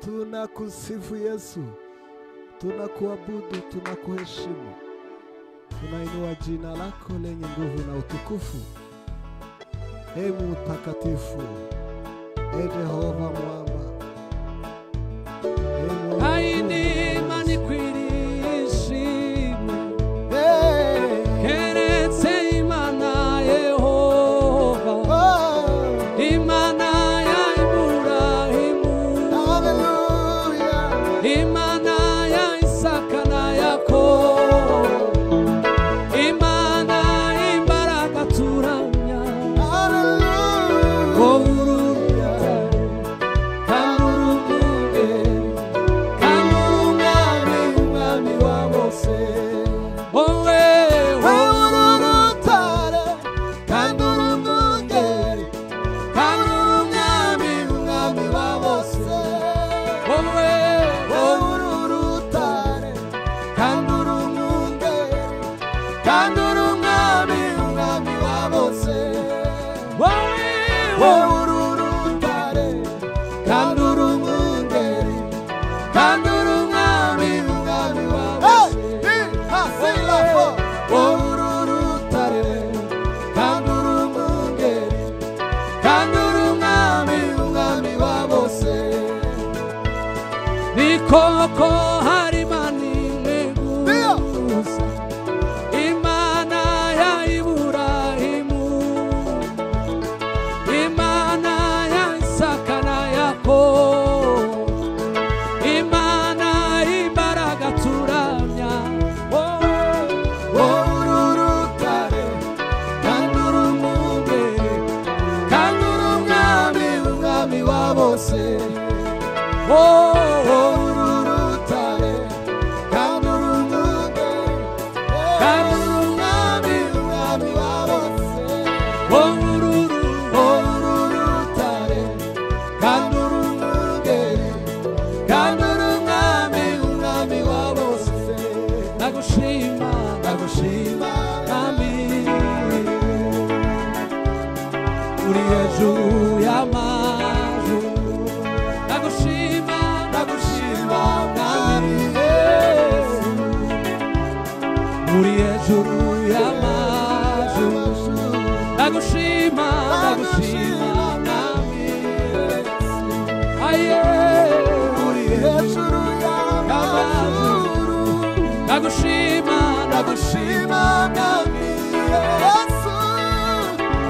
Tunakusifu Yesu, tunakuabudu, tunakuheshimu, tunainua jina lako lenye nguvu na utukufu. E Mtakatifu, e Jehova Mwamba, e Mungu haindi mkuu. imana ikwirishimwe Hey, keretse imana yehova oh, imana ya iburahimu hallelujah. imana ya isaka na yakobo imana imbaraga turamya Hallelujah. obururya kamurumunge kamumwami umwami wa bose wowe wowe kamumwami umwami wa bose wowe wowe kandura umwami umwami wa bose wowe wowe kandura umwungeri kandura umwami umwami wa bose wowe urutare kandura umwungeri kandura umwami umwami wa bose ni koko hari mani gusa imana ya iburahimu imana ya isaka na yakobo imana imbaraga turamya wowe uri urutare kandi uri umwungeri kandi uri umwami umwami wa bose wowe uri urutare kandi uri umwungeri kandi uri umwami umwami wa bose wowe uri uru- wowe uri urutare kandi uri umwungeri kandura umwami umwami wa bose ndagushima ndagushima mwami uri hejuru y'amaju ndagushima ndagushima mwami Yesu. uri hejuru y'amaju ndagushima ndagushima mwami Yesu. aye uri hejuru ndagushima ndagushima mwami yesu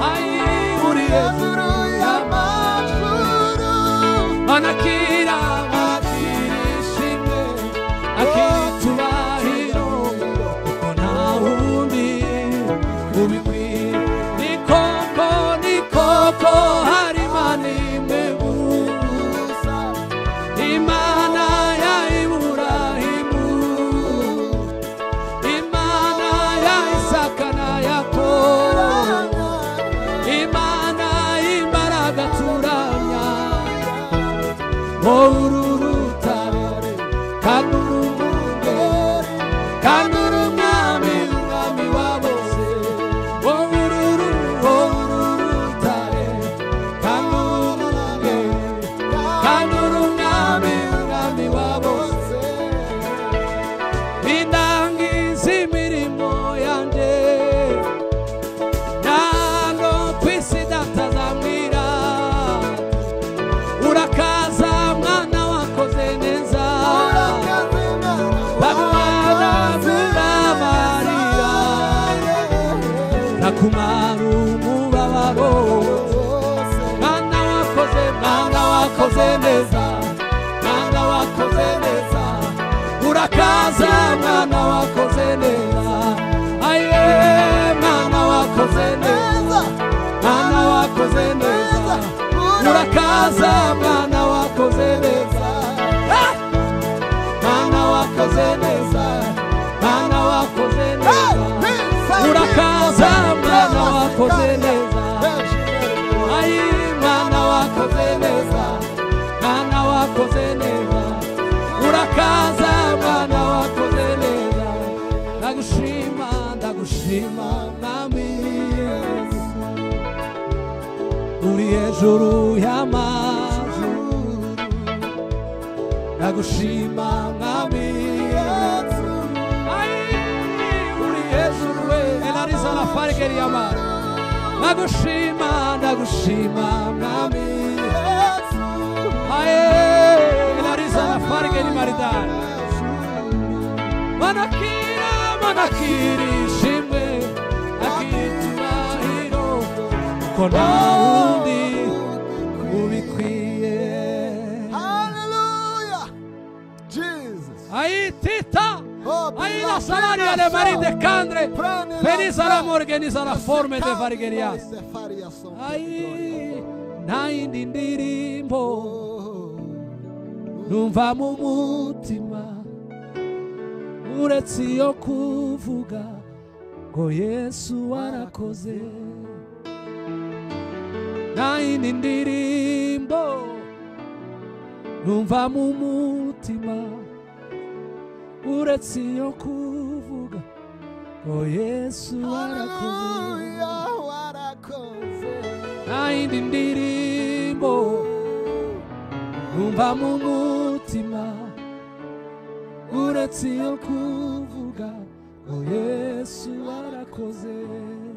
ayi uri hejuru y'amajuru anakira bakirishimwe akitubahiro kuko nta wundi ubikwiye ni koko ni koko hari mani imwe gusa imana ya iburahimu imana ya isaka na yakobo imana y'imbaraga turamya wowe uri urutare kandi uri umwungeri kandi uri umwami umwami wa bose wowe uri uru- wowe uri urutare kandi uri umwungeri kandi uri umwami umwami wa bose indangiza imirimo yanjye ntabwo ku isi datazamwira urakaza mwana wakoze neza bamwana burabarira nakumara umubabaro mwana wakoze mwana wakoze neza mwana wakoze neza urakaza mwana wakoze neza aye mwana wakoze neza mwana wakoze neza urakaza mwana wakoze neza Ah! mwana wakoze neza mwana wakoze neza urakaza mwana wakoze neza ayi mwana wakoze neza mwana wakoze neza urakaza mwana wakoze neza ndagushima ndagushima mwami Yesu. uri hejuru y'amazu ndagushima mwami yesu Ai, uri hejuru we elariza na farigeri y'amara ndagushima ndagushima mwami yesu aye elariza na farigeri maridani manakira manakiri ishimwe akiturahiro kuko nta wundi ubikwiye Hallelujah. Jesus. ayitita Oh, aina bless salari us. ale maride candre Prende la penisa la gloria. morganiza la forme de Vasigarias. varigerias ai naindi ndirimbo numva mu mutima uretse iyo kuvuga ngo yesu warakoze naindi ndirimbo numva mu mutima uretse iyo kuvuga ngo yesu warakoze Hallelujah, warakoze. naindi ndirimbo numva mu mutima uretse iyo kuvuga ngo yesu warakoze